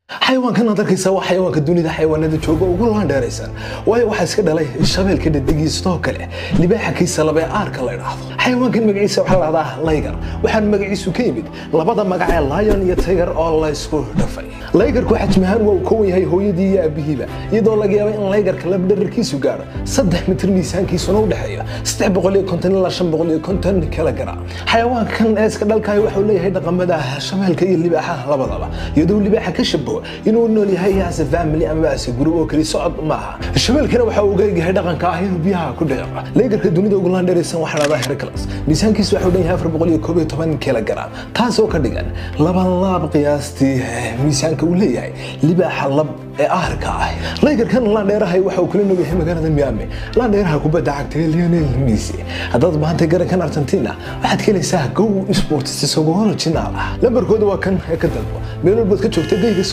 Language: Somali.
xayawaankan aad arkaysaa waa xayawaanka dunida xayawaanada jooga ugu laandheeraysan waayo waxaa iska dhalay shabeelka dhedegii sidoo kale libaaxa kiisa laba ee aarka la idhaahdo xayawaankan magaciisa waxaa la dhahdaa laygar waxaana magaciisu ka yimid labada magac ee lion iyo tiger oo laysku dhafay laygarku xajmahaan waa uu kowan yahay hooyadii iyo aabihiiba iyadoo laga yaaba in laygarka labdherarkiisu gaadho saddex mitir miisaankiisuna u dhexeeyo saddex boqol iyo konton ilaa shan boqol iyo konton kilogram xayawaankan ee iska dhalkayo waxuu leeyahay dhaqamada shabeelka iyo libaaxaha labadaba iyadoo libaaxa ka shabaho inuu nool yahay as a family ama as a group oo kali socod maaha shabeelkana waxa uu eegyahay dhaqanka ah inuu biyaha ku dhico laygarka dunida ugu laandheeraysan waxaa dhahdaa hercules miisaankiisu waxuu dhan yahay afar boqol iyo koob iyo toban kilogram taasoo ka dhigan laba laab qiyaastii miisaanka uu leeyahay libaaxa lab ee aharka ah laygarkan laandheerahay waxa uu kula nool yahay magaalada miami laandheeraha kubadda cagta ee lionel messi haddaad maantay garankan argentina waxaad ka helaysaa go sports isagoo original ah lambarkooda waa kan ee ka dalbo meel walbaad ka joogta geyga